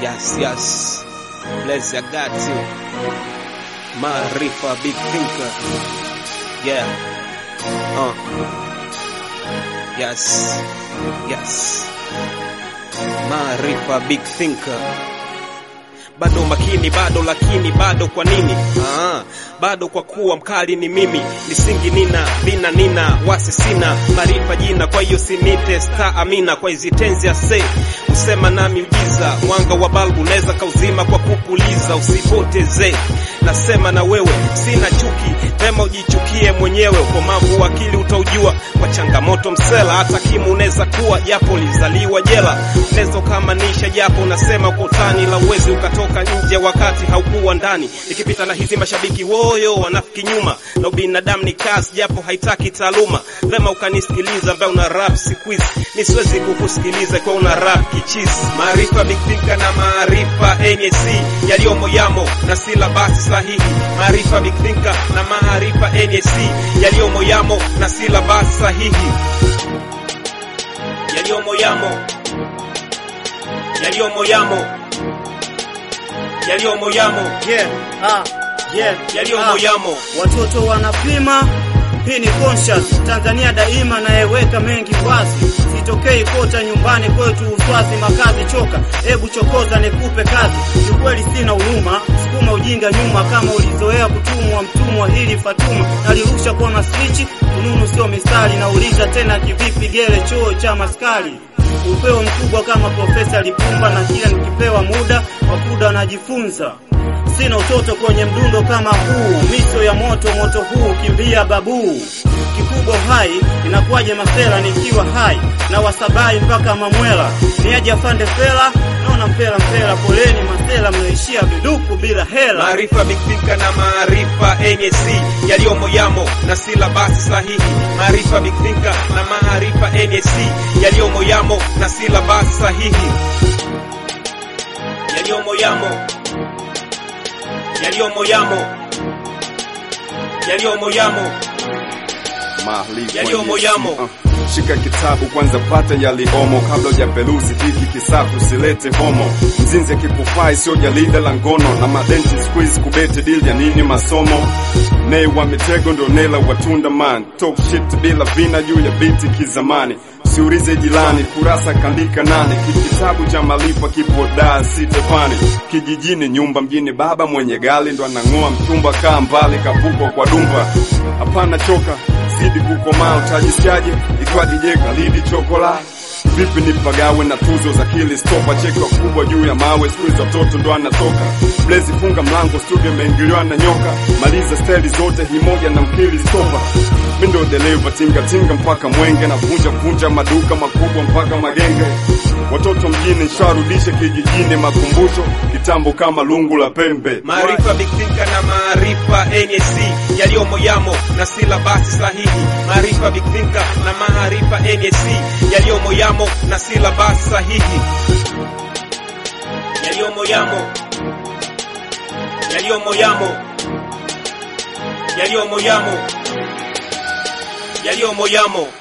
Yes, yes. Bless I got you. Maarifa big thinker. Yeah. Uh. Yes. Yes. Maarifa big thinker. Bado makini bado lakini bado kwa nini? Ah, bado kwa kuwa mkali ni mimi, misingi nina vina nina wasi sina maarifa jina, kwa hiyo sinite star amina kwa hizi tenzi ya se usema na miujiza, mwanga wa balbu unaweza kauzima kwa kupuliza, usipoteze nasema na wewe, sina chuki, vema ujichukie mwenyewe, ukomavu wa akili utaujua kwa changamoto msela, hata kimu unaweza kuwa japo lizaliwa jela, unaweza ukamanisha japo unasema kwa utani, la uwezi ukatoka nje wakati haukuwa ndani. Ikipita na hizi mashabiki woyo wanafiki nyuma, na ubinadamu ni kazi japo haitaki taaluma, vema ukanisikiliza ambaye una rap siku hizi, mi siwezi kukusikiliza kwa una rap kichizi. Maarifa big thinker na maarifa NSC yaliyomo yamo na silabasi sahihi. Maarifa big thinker na maarifa NSC yaliyomo yamo na silabasi sahihi. Yaliyomo yamo yaliyomo yamo yaliyomo yamo Yeah, ah, yeah, yaliyomo ah. yamo Watoto wanapima, hii ni conscious. Tanzania daima nayeweka mengi wazi, sitokei kota nyumbani kwetu uswazi makazi choka, hebu chokoza nikupe kazi. Kiukweli sina huruma, sukuma ujinga nyuma, kama ulizoea kutumwa mtumwa. Hili Fatuma nalirusha kwa maswichi, fununu sio mistari. Nauliza tena kivipi, gele choo cha maskari upeo mkubwa kama Profesa Lipumba, na kila nikipewa muda wa kuda najifunza. Sina utoto kwenye mdundo kama huu, miso ya moto moto huu, kimbia babu kikubwa hai, inakuwaje masela nikiwa hai na wasabai mpaka Mamwela, niaje afande fela, naona mpela mpela, poleni masela, mnaishia viduku bila hela. Maarifa big thinker na maarifa NSC yaliyomo yamo na silabasi sahihi. Maarifa big thinker na maarifa NSC yaliyomo yamo na silabasi sahihi. Yaliyomo yamo yaliyomo yamo yaliyomo yamo Maarifa Yaliyomo yes. yamo. Uh, Shika kitabu kwanza pata yaliomo kabla hujaperuzi hiki kisafu usilete homo mzinzi akikufai sio jarida la ngono na madenti squeeze kubete deal ya nini masomo nei wa mitego ndo nela watunda man talk shit bila vina juu ya biti kizamani siurize jilani kurasa kandika nane kitabu cha malipo kipo daa sitefani kijijini nyumba mjini baba mwenye gali ndo anang'oa mtumba kaa mbali kapukwa kwa dumba hapana choka zidi kukomaa utajisikiaje ikiwa DJ Khalidi chokola vipi nipagawe na tuzo za kili stopa cheki kubwa juu ya mawe siku hizo watoto ndo anatoka Blaze funga mlango studio imeingiliwa na nyoka maliza steli zote himoja na mkili stopa mi ndo dereva tinga tinga mpaka mwenge na vunja vunja maduka makubwa mpaka magenge watoto mjini nsharudishe kijijini makumbusho kitambo kama lungu la pembe Maarifa big thinker na maarifa NSC yaliyomo yamo na silabasi sahihi. Maarifa big thinker na maarifa NSC yaliyomo yamo na silabasi sahihi. Yaliyomo yamo yaliyomo yamo yaliyomo yamo yaliyomo yamo